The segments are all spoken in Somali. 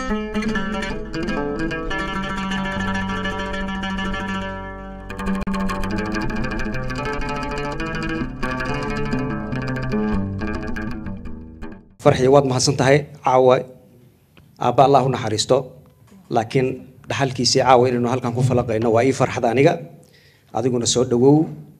farxiya waad mahadsan tahay caawa aabba allah u naxariisto laakiin dhaxalkiisii caawa inaynu halkan ku falaqayno waa ii farxad aniga adiguna soo dhowow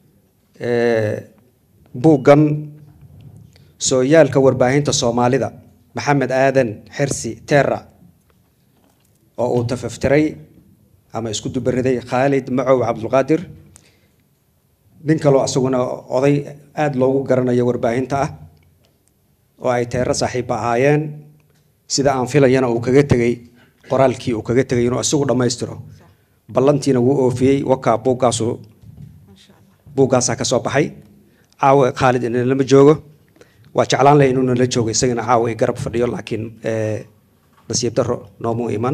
buuggan sooyaalka warbaahinta soomaalida maxamed aadan xirsi terra oo uu tafaftiray ama isku dubariday khaalid macow cabdulqaadir nin kaloo isaguna oday aada loogu garanayo warbaahinta ah oo ay teero saaxiibba ahaayeen sida aan filayana uu kaga tegey qoraalkii uu kaga tegay inuu isagu dhammaystiro ballantiina wuu oofiyey wakaa buuggaasu buuggaasaa ka soo baxay caawa khaalid inalama joogo waa jeclaan lahay inuu nala joogo isagana caawa i garab fadhiyo laakiin nasiib daro noomuu iman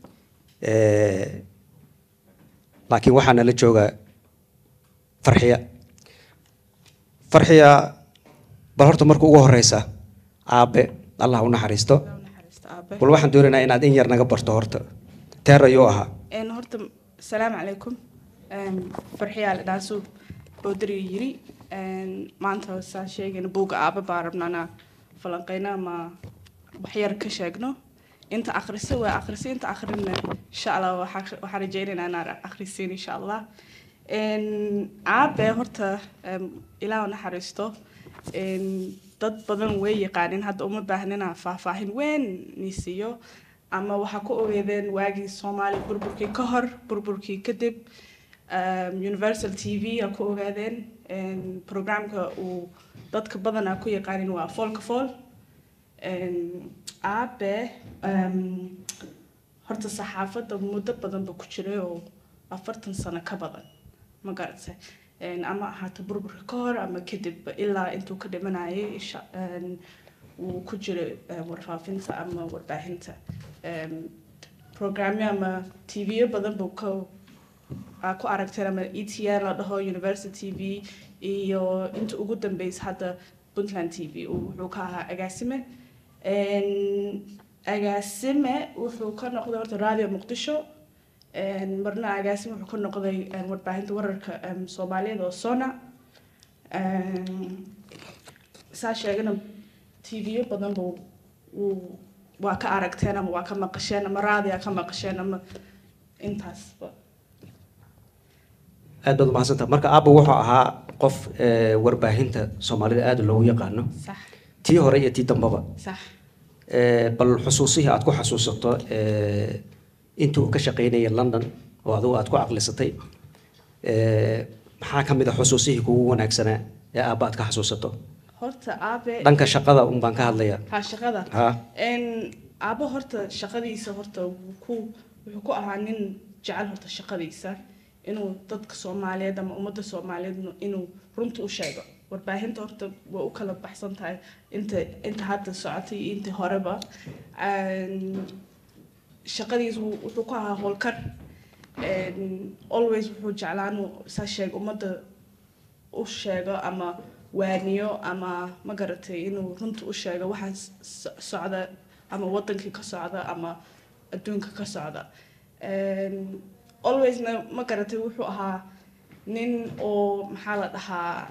laakiin waxaa nala jooga farxiya farxiya bal horta marka ugu horeysa aabe allah u naxariisto bal waxaan doonaynaa inaad in yar naga barto horta teer ayuu ahaa een horta asalaamu calaykum een farxiyaa la dhaasuu boodari yiri een maanta saan sheegayna buugga aaba baan rabnaa falanqeyna ama waxyar ka sheegno inta akhrisa waa akhrisa inta akhrina insha allah waxaa waxaan rajaynaynaa inaan akhrisiin insha allah een aabe horta een ilaah u naxariisto een dad badan way yaqaanin hadda uma baahnina faahfaahin weyn nisiiyo ama waxaa ku ogeedeen waagii soomaaliya burburkii ka hor burburkii kadib um, universal t v a ku ogaadeen programka uu dadka badanaa ku yaqaanin waa foolka fool aabe um, horta saxaafadda muddo badan ba ku jiray oo afartan sano ka badan ma garatay ama ahaato burburka ka hor ama kadib ilaa intuu ka dhimanayay wuu ku jiray warfaafinta ama warbaahinta programyo ama tvyo badan buu ka aa ku aragteen ama e t n la dhaho university t v iyo inta ugu dambeysa hadda puntland t v wuxuu ka ahaa agaasime agaasime wuxuu ka noqday horta radio muqdisho marna agaasime wuxuu ka noqday warbaahinta wararka soomaaliyeed oo sona saa sheegana tvyo badan buu wuu waa ka aragteen ama waa ka maqasheen ama raadiya ka maqasheen ama intaasba aad baad umahadsantaha marka aabba wuxuu ahaa qof warbaahinta soomaalida aada loogu yaqaano sax tii hore iyo tii dambaba sax bal xusuusihii aad ku xasuusato intii uu ka shaqaynayay london oo adigu aad ku caqlisatay maxaa ka mid a xusuusihii kugu wanaagsanaa ee aabba aad ka xasuusato horta aabe dhanka shaqada un baan ka hadlayaa ha shaqada ha n aabo horta shaqadiisa horta wuu ku wuxuu ku ahaa nin jecel horta shaqadiisa inuu dadka soomaaliyeed ama ummadda soomaaliyeed inuu runta u sheego warbaahinta horta way u kala baxsan tahay inta inta hadda socotay iyo intii horeba shaqadiisa wuu- wuxuu ku ahaa howlkar always wuxuu jeclaa inuu saa sheeg ummadda u sheego ama waaniyo ama ma garatay inuu runta u sheego waxa so- socda ama wadankii ka socda ama adduunka ka socda alwaysna ma garatay wuxuu ahaa nin oo maxaa la dhahaa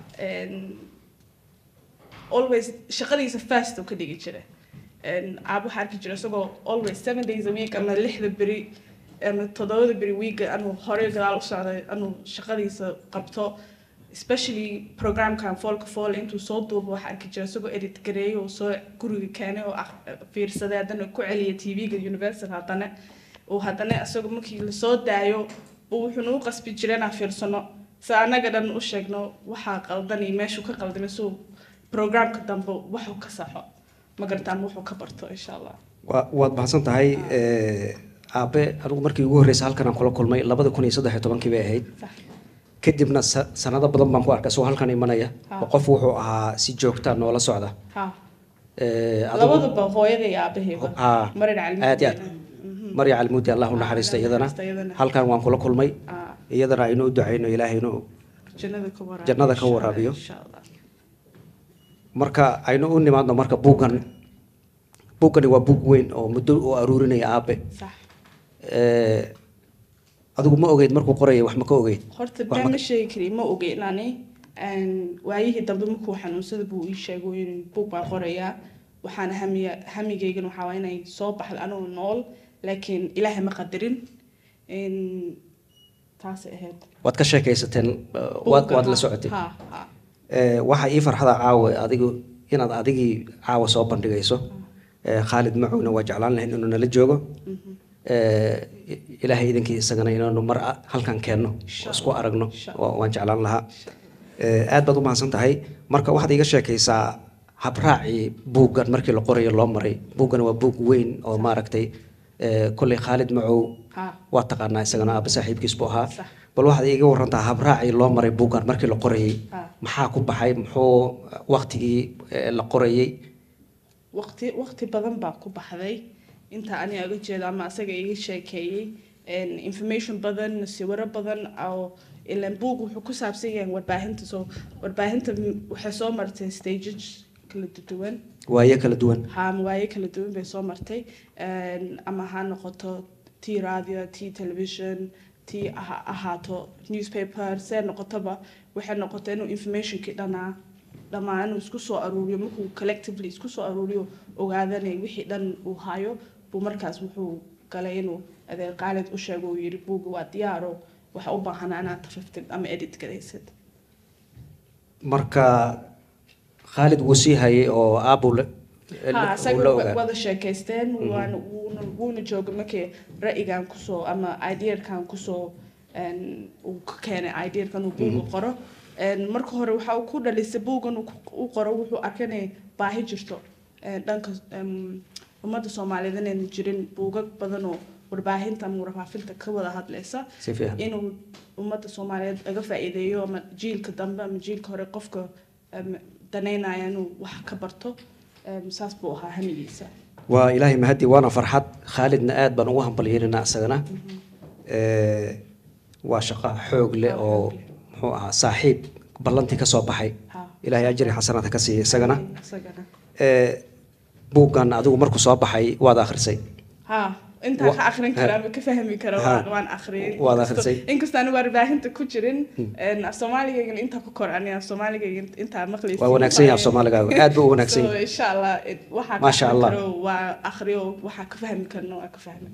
always shaqadiisa fast uu ka dhigi jiray aab waxaa arki jira isagoo always seven days a week ama lixda beri ama toddobada beri weeka anuu horey gadaal u socday anuu shaqadiisa qabto especially programkan foolka fool intuu soo duubo waxaa arki jira isagoo edit gareeyay oo soo guriga keenay oo ah- fiirsaday haddana ku celiya tv-ga universal haddana uu haddana isagoo markii lasoo daayo uu wuxuu nagu qasbi jiray inaan fiirsano si annaga dhan u sheegno waxaa qaldan iyo meeshuu ka qaldamay suu programka dambe waxuu ka saxo ma garata ama wuxuu ka barto insha allah waa waad mahadsan tahay aabe anigu markii ugu horreysay halkan aan kula kulmay labada kun iyo saddex iyo tobankii bay ahayd sax kadibna sa- sanado badan baan ku arkay isagoo halkan imanaya Ha. oo qof wuxuu ahaa si joogta noola socda ha Eh, adigu- labaduba hooyada iyo aabahayba ha marin calmi aad iyo aad marya calimuudi allah u naxariista Allah u iyadana naxariista iyadana. halkan waan kula kulmay Ah, iyadana aynu u ducayno ilaahay inuu jannada ka waraabiyo Jannada ka insha Allah, waraabiyo. insha Allah. marka aynu u nimaadno marka buuggan buuggani waa buug weyn oo muddo u aruurinaya aabe sax Eh, adigu ma ogeyd markuu qorayay wax ma ka ogeyd horta Wax been ma- ma sheegi kari ma ogeyn ani Een, waayihii dambe markuu xanuunsada buu ii sheegay in buug baan qorayaa waxaana hamiya hamigaygan waxaa waa inay soo baxdo anoo nool laakiin ilaahay ma qadarin Een, taasay ahayd waad ka sheekaysateen eh, waad Buugga, waad la ha, socotay ha ha Eh, waxaa ii farxada caawa adigu inaad adigii caawa soo bandhigayso Eh, khaalid macowna waa jeclaan lahayn inuu nala joogo Eh, i- ilaahay idinkii isagana inaanu mar a- halkan keenno Insha oo isku aragno Insha waa- waan jeclaan lahaa Eh, aad baad u mahadsan tahay marka waxaad iiga sheekaysaa habraacii buuggan markii la qorayo loo maray buuggan waa buug weyn oo maaragtay eh, kolley khaalid macow ha waa taqaanaa isagana aaba saaxiibkiis buu ahaa Sax. bal waxaad iiga warantaa habraacii loo maray buuggan markii la qorayay Ah. maxaa ku baxay muxuu waktigii eh, la qorayay waqti waqti badan baa ku baxday inta aniga uga jeeda ama asaga iga sheekeeyey Een, information badan sawiro badan oo ilan buug wuxuu ku saabsan yahay warbaahinta soo warbaahinta m- waxay soo martay stages kala duwan waayo kala duwan haamawaayo kala duwan bay soo martay Een, ama ha noqoto tii radio tii television tii ha ahaato newspaper see noqotoba waxay noqotay inuu informationkii dhanaa dhammaan inuu isku soo aruuriyo markuu collectively isku soo aruuriyo ogaadanay wixii dhan uu hayo buu markaas wuxuu galay inuu adeer qaalid u sheego uu yidhi buugga waa diyaaro waxa u baahanaa inaad tafiftid ama edit garaysid marka khaalid wuu sii hayay oo aabuu la ha la- uu isaga la wa- ogaa wada sheekaysteen waana wuuna wuuna jooga markii ra'yigan kusoo ama ideerkan kusoo een, uu ka keenay ideerkan uu buuga qoro Een, marka hore waxa uu ku dhalisay buugan uu ku- u qoro wuxuu arkay inay baahi jirto een, dhanka em, ummadda soomaaliyeed inayna jirin buugag badan oo warbaahinta ama warfaafinta ka wada hadlaysa si fiican inuu ummadda soomaaliyeed laga faa'iideeyo ama jiilka dambe ama jiilka hore qofka em, danaynaya inuu wax ka barto Em, saas buu ahaa hamigiisa waa ilaahay mahadi waana farxad khaalidna aad baan ugu hambalyeynanaa isagana Eh, waa shaqo xoog leh oo muxuu ahaa saaxiib ballantii ka soo baxay Ha. ilaahay ajri xasanaad ha ka siiya isagana isagana Eh, buuggan adigu markuu soo baxay waad akhrisay ha intaan Wa- ka akrin kara ama ka fahmi kara Ha. waan waan akhriyay Waad Inkastoo- akhrisay. inkastoo aan warbaahinta ku jirin een, af soomaaligaygana intaa ku kor ani af soomaaligaygana intaa maqlaysa waa wanaagsan yahay af soomaaligaaga aad buu u wanaagsan so yahay insha allah it- waxaa ka Masha akhrin Allah. karo waa akhriyo waxaa ka fahmi karno waa ka fahmi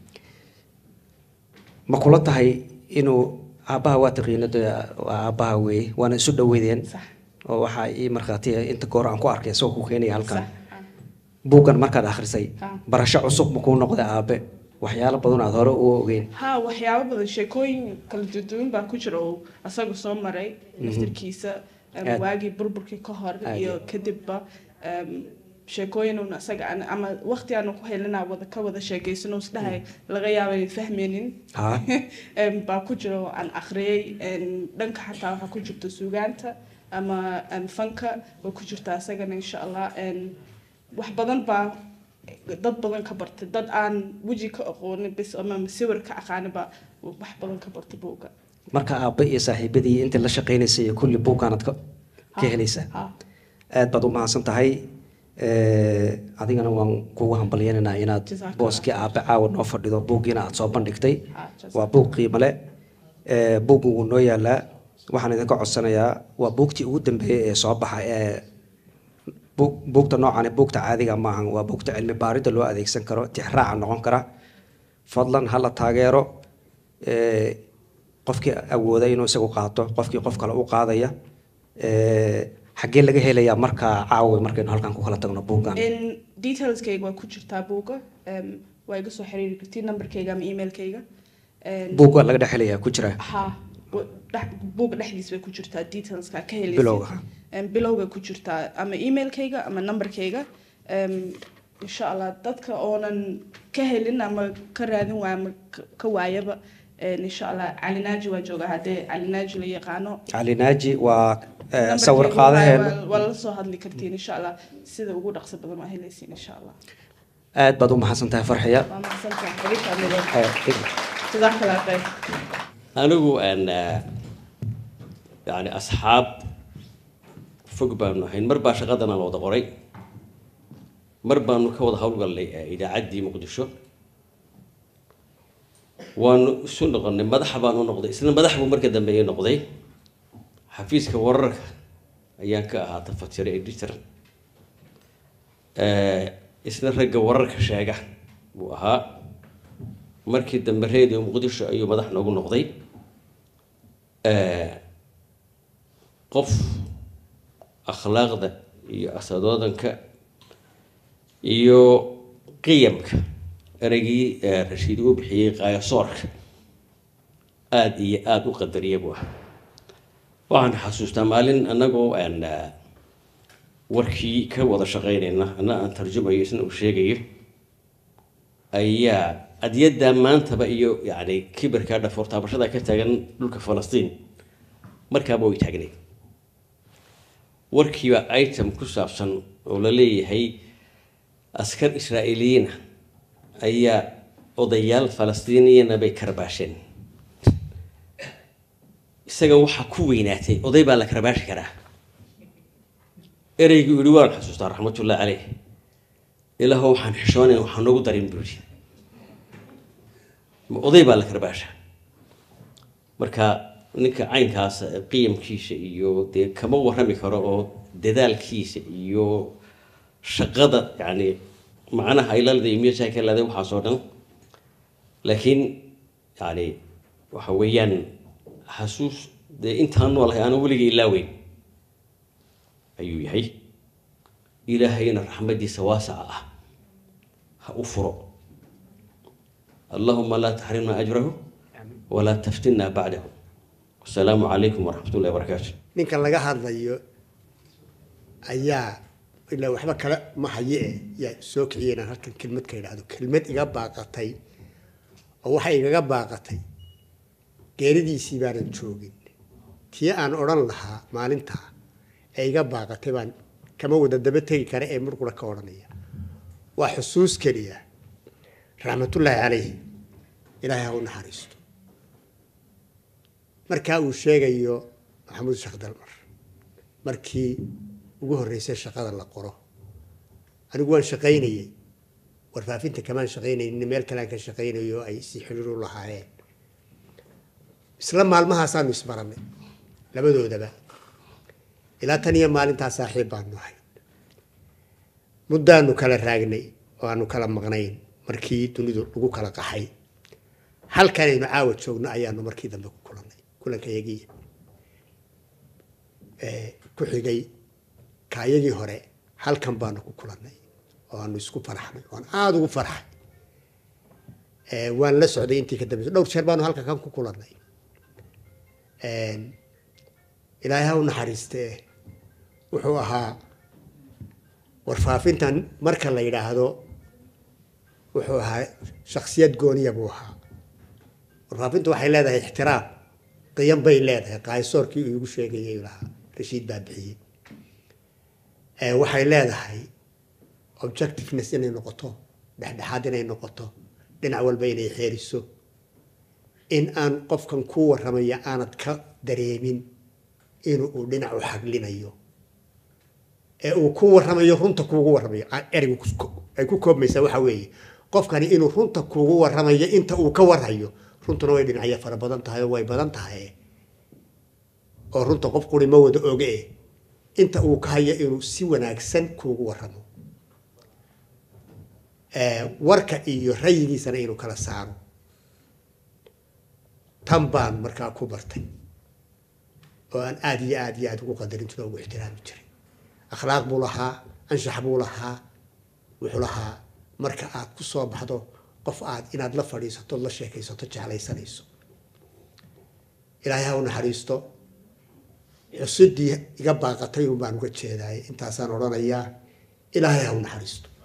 ma kula tahay inuu aabbaha waa taqiina dee waa aabbaha weeye waana isu dhoweydeen sax oo waxaa ii markhaatiya inta goor aan ku arkay isagoo ku keenaya halkan sax ha. buuggan markaad akhrisay Ha. barasho cusub ma kuu noqday aabe waxyaalo badan aad hore u ogeyn ha waxyaabo badan sheekooyin kala duwan baa ku jira oo asaga soo maray naftirkiisa em, Aad. waagii burburkii ka hor Aad iyo iyo- kadibba em, sheekooyin uun asaga aan- ama waqti aanu ku helinaa wada ka wada sheegaysano isdhahay laga yaaba inay fahmaynin ha Em, baa ku jira oo aan akhriyay em, dhanka xataa waxaa ku jirta suugaanta ama em, fanka way ku jirta asagana insha allah Em, wax badan baa dad badan ka bartay dad aan weji ka aqoonin bis ama sawir ka aqaaniba wax badan ka bartay buugga marka aabbe iyo saaxiibadii intii la shaqaynaysay iyo kulli buuggaanaad ka ka Ha, helaysaa ha. aad baad u mahadsan tahay Eh, adigana waan kugu hambalyanaynaa inaad Jazakallah. booskii aabe caawa noo fadhido buuggiina aad soo bandhigtay Ha, jazakallah. waa buug qiimo leh Eh, buuggu wuu noo yaalaa waxaan idinka codsanayaa waa buugtii ugu dambeeyey ee soo baxa ee buug- buugta noocani buugta caadiga maahan waa buugta cilmi baaridda loo adeegsan karo tixraaca noqon kara fadlan hala taageero Eh, qofkii awooda inuu isagu qaato qofkii qof kale u qaadaya Eh, xaggee laga helayaa markaa caawa markaynu halkan ku kala tagno buuggan In detailskayga waa ku jirtaa buugga Em, waa iga soo xiriiri kartiin numberkayga ama emailkayga Em, buugga laga dhex helayaa ku jira ha wa- dhex- buugga dhexdiis bay ku jirtaa detailska ka helaysid Bilowga. Em, bilowga ku jirtaa ama emailkayga ama numberkayga Em, insha allah dadka oonan ka helin ama ka raadin waaya ama ka- ka waayaba em, insha allah calinaaji waa jooga haddee calinaaji la yaqaano cali naaji waa eh, Numberkayga sawir waa- qaadaheena waa- waa la soo hadli kartiin insha allah sida ugu dhaqso badan waa helaysiin insha allah aad baad u mahadsan tahay farxiya waa mahadsantahay xiriirka amigo Eh, jazaaka allah khayr anigu aan eh, yani asxaab fog baanu ahayn mar baa shaqadana la wada qoray mar baanu ka wada howlgallay idaacaddii muqdisho waanu isu noqonnay madaxa baanu noqday isna madax buu marka dambe ii noqday xafiiska wararka ayaan ka ahaa tafatire editor isna ragga wararka sheega buu ahaa markii dambe radio muqdisho ayuu madax noogu noqday qof akhlaaqda iyo asadoodanka iyo qiyamka ereygii rashiid uu bixiyey qaayasoorka aada iyo aada u qadariya buu ahaa waxaan xasuustaa maalin annagoo aan warkii ka wada shaqeynayna anna aan tarjumayo isna uu sheegayo ayaa adiyaddaa maantaba iyo yacni kibirkaa dhafoortaabashada ka taagan dhulka falastiin markaaba way taagnay warkiiba item ku saabsan oo la leeyahay askar israa'iiliyiina ayaa odayaal falastiiniyana bay karbaasheen isaga waxaa ku weynaatay oday baa la karbaashi karaa ereygii yihi waan xasuustaa raxmatullahi caleyh ilaaho waxaan xishoonayn waxaan noogu darin buu yihi ma oday baa la karbaasha marka ninka caynkaas qiyamkiisa iyo dee kama warrami karo oo dadaalkiisa iyo shaqada yacni macnaha aylalda iyo miyasaa ka leeday waxaasoo dhan laakiin yani waxa weeyaan xasuus dee intaan noolahay aana weligay ilaaweyn ayuu yahay ilaahayna raxmadiisa waasaca ah ha u furo allahuma laa taxrimna ajrahu walaa taftinna bacdahu wasalaamu calaykum waraxmat ullahi wabarakaatu ninkan laga hadlayo ayaa ilaa waxba kale ma haye e yaa soo kiciyay inaan halkan kelmad ka idhaahdo kelmad iga baaqatay oo waxay igaga baaqatay geeridiisii baanan joogin tii aan odhan lahaa maalintaa ee iga baaqatay baan kama wada daba tegi kara ee murqura ka odhanaya waa xusuus keliya raxmatullaahi calayhi ilaahay ha u naxariisto markaa uu sheegayo maxamuud sheekh dalmar markii ugu horreysay shaqada la qoro anigu waan shaqaynayey warfaafinta kamaan shaqaynaynin meel kalean ka shaqaynayo ay si xiriir u lahaayeen isla maalmahaasaanu isbaranay labadoodaba ilaa tan iyo maalintaa saaxiib baanu ahay muddaanu kala raagnay oo aanu kala maqnayn markii dunidu lagu kala qaxay halkanaynu caawa joogno ayaanu markii dambe ku kulannay kulankayagii ku xigay kaayagii hore halkan baanu ku kulannay oo aanu isku faraxnay waan aada ugu farxay waan la socday intii ka dambeysa dhowr jeer baanu halkan kan ku kulannay ilaahay ha u naxariistee wuxuu ahaa warfaafintan marka la yidhaahdo wuxuu ahaa shaksiyad gooniya buu ahaa warfaafintu waxay leedahay ixtiraam qiyan bay leedahay qaayasoorkii uu igu sheegayay lahaa rashiid baa bixiyey waxay leedahay objectiveness inay noqoto dhexdhexaad inay noqoto dhinac walba inay xeeriso in aan qofkan ku warramaya aanad ka dareemin in uu dhinac u xaglinayo ee uu ku warramayo runta kuugu warramayo ereygu ay ku koobmaysaa waxa weeye qofkani inuu runta kuugu warramayo inta uu ka warhayo runtuna way dhinacyo fara badan tahay oo way badan tahay oo runta qof quri ma wada oge eh inta uu ka hayo inuu si wanaagsan kuugu warramo warka iyo rayigiisana inuu kala saaro tan baan markaa ku bartay oo aan aada iyo aada iyo aada ugu qadarin jiro ugu ixtiraami jiray akhlaaq buu lahaa anshax buu lahaa wuxuu lahaa marka aad ku soo baxdo qof aad inaad la fadhiisato la sheekaysato jeclaysanayso ilaahay ha u naxariisto xusidii iga baaqatay un baan uga jeedaay intaasaan odhanayaa ilaahay ha u naxariisto